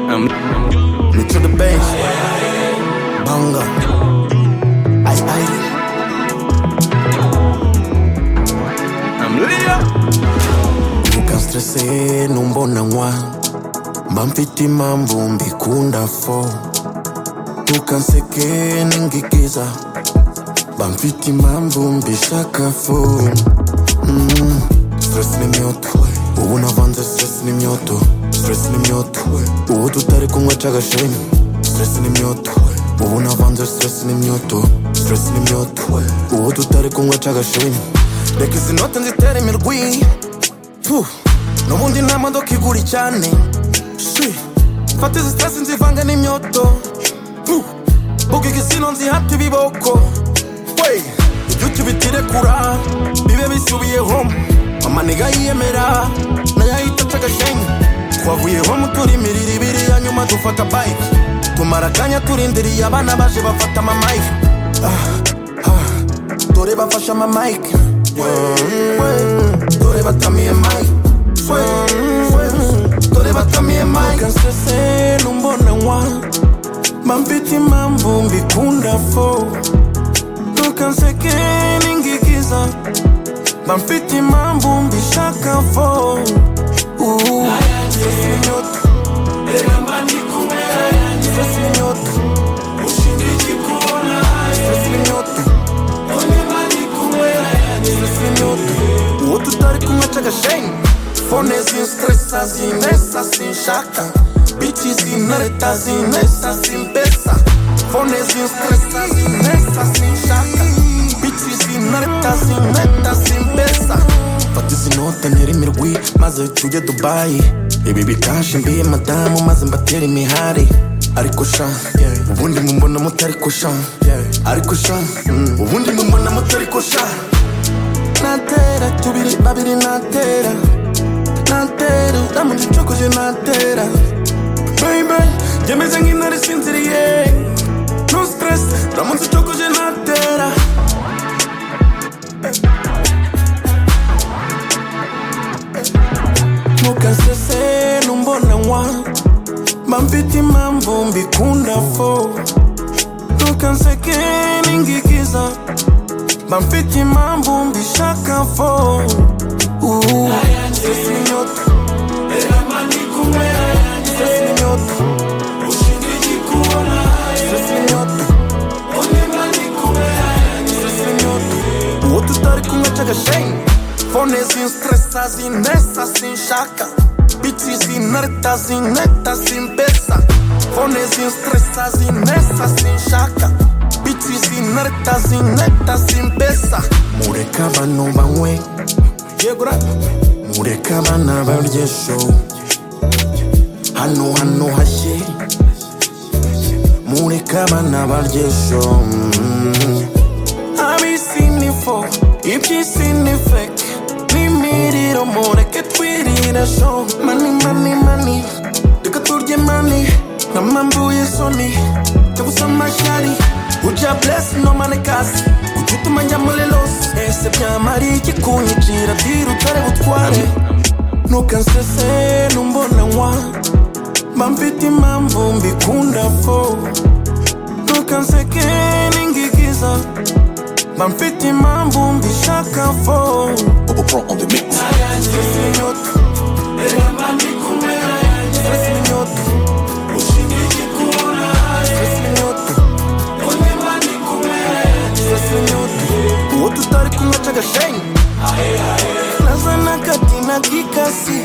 Um, Look to the bench. Bongo. Ice Ice. I'm Leo. Nika stressé numbona ngwa bampiti mambo mbikunda fo tukanseke ningikiza bampiti mambo mbishaka fo mm. stress ni mioto ubu navanze stress ni mioto stress ni mioto ubu tutari kunywa cagasheni stress ni mioto ubu navanze stress ni mioto stress ni mioto ubu tutari kunywa cagasheni reka izi note nzitera imirwi Puh, n'ubundi nta modoka igura cyane Shi, mfata izi stress nzivanga n'imyoto Puh, buga igisino nzihata ibiboko wey ibyo tubitirekura bibe bisubiye home mama niga yiyemera nayo ahita aca agashenyi twavuye home turimirira ibiri ya nyuma dufata bike tumara akanya turindiriye abana baje bafata amayike ah, ah, dore bafashe amamayike dore batamiye mayike dore batamiye mayike kansese numbona nkwa mampita impamvu mbikunda fo tukanseke n'ingigiza bamfite impamvu mbishaka fo Uhu. Stress ni nyoto. Stress ni nyoto. Stress ni nyoto. Stress ni nyoto. uwo tutari kumwe cy'agashenyi fone zinstresa zinesa sinshaka bici zinareta zinesa zimbesa fone zinstresa zinesa sinshaka bici zinareta zineta zimbesa fata izi note ntere imirwi maze tujye dubayi ibi bikaje mbiye madamu maze mbatere imihari ariko sha ubundi mubona mutariko sha ariko sha ubundi mubona mutariko sha natera tubiri babiri natera natera uramuze ucokoje natera baby njye meze nk'intare isinziriye no stress uramuze ucokoje natera ntukasese numbonanywa mba mfite impamvu mbikunda fo ntukanseke n'ingigiza mba mfite impamvu mbishaka fo Uhu. Stress ni nyoto Stress ni nyoto Stress ni nyoto Stress ni nyoto uwo tutari kumwe cy'agashenyi fone zinstresa zinesa sinshaka bici zinareta zineta zimbesa fone zinstresa zinesa sinshaka bici zinareta zineta zimbesa mureke abantu banywe yegura mureke abana barye show hano hano hashye mureke abana barye show mm. ab'isi ni fo iby'isi ni feke n'imiriro mureke twirira show mani mani mani reka turye mani namambuye soni yabuze amashyari ujya bless no mane kasi ujya utumanya muri los ese byamara iki kunyicira tira utare butware ntukansese numbonanywa mba mfite impamvu mbikunda fo ntukanseke n'ingigiza mba mfite impamvu mbishaka fo stress ni nyoto stress ni nyoto stress ni nyoto stress ni nyoto uwo tutari kumwe cy'agashenyi nazana kati na gikasi